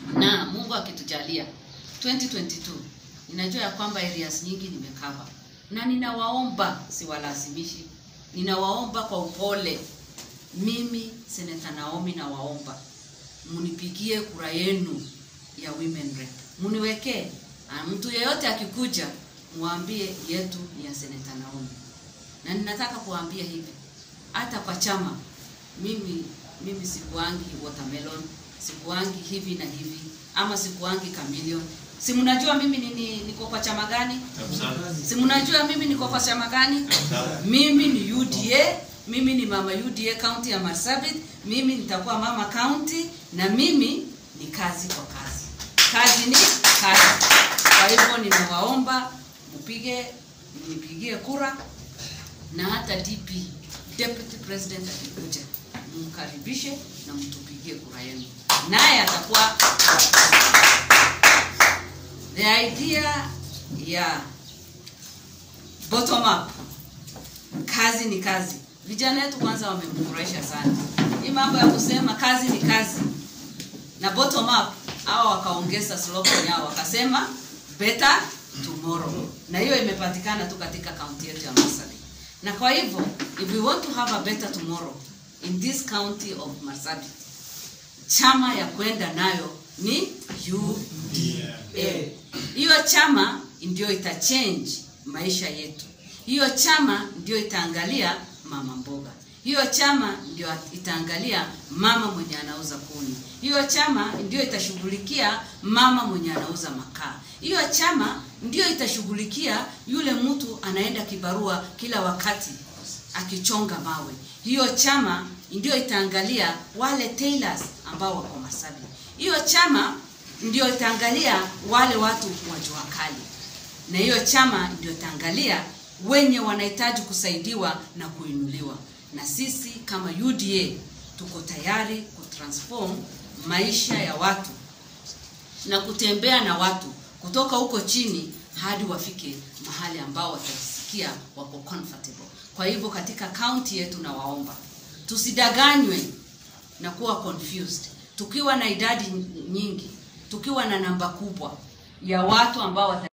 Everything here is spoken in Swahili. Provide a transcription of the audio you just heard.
na Mungu akitujalia 2022 ninajua ya kwamba areas nyingi nimekava, na ninawaomba, siwalazimishi, ninawaomba kwa upole. Mimi Seneta Naomi nawaomba munipigie kura yenu ya women rep, muniwekee. Ah, Mtu yeyote akikuja mwambie yetu ni ya Seneta Naomi, na ninataka kuambia hivi, hata kwa chama mimi mimi sikuangi watermelon, sikuangi hivi na hivi, ama sikuangi chameleon. Si mnajua mimi ni, ni, niko kwa chama gani? Si mnajua mimi niko kwa chama gani? Mimi ni UDA, mimi ni mama UDA county ya Marsabit, mimi nitakuwa mama county na mimi ni kazi kwa kazi. Kazi ni kazi. Kwa hivyo ninawaomba mpige mnipigie kura na hata DP deputy president akikuja mkaribishe na mtupigie kura yenu, naye atakuwa the idea ya bottom up, kazi ni kazi. Vijana wetu kwanza wamemfurahisha sana hii mambo ya kusema kazi ni kazi na bottom up, hao wakaongeza slogan yao wakasema better tomorrow, na hiyo imepatikana tu katika kaunti yetu ya Marsabit. Na kwa hivyo if we want to have a better tomorrow in this county of Marsabit, chama ya kwenda nayo ni UDA. Hiyo chama ndio itachange maisha yetu. Hiyo chama ndio itaangalia mama mboga. Hiyo chama ndio itaangalia mama mwenye anauza kuni. Hiyo chama ndio itashughulikia mama mwenye anauza makaa. Hiyo chama ndio itashughulikia yule mtu anaenda kibarua kila wakati akichonga mawe. Hiyo chama ndio itaangalia wale tailors ambao wako Marsabit. Hiyo chama ndio itaangalia wale watu wa jua kali, na hiyo chama ndio itaangalia wenye wanahitaji kusaidiwa na kuinuliwa. Na sisi kama UDA tuko tayari kutransform maisha ya watu na kutembea na watu kutoka huko chini hadi wafike mahali ambao watajisikia wako comfortable. Kwa hivyo katika kaunti yetu, nawaomba tusidanganywe na kuwa confused. Tukiwa na idadi nyingi, tukiwa na namba kubwa ya watu ambao wata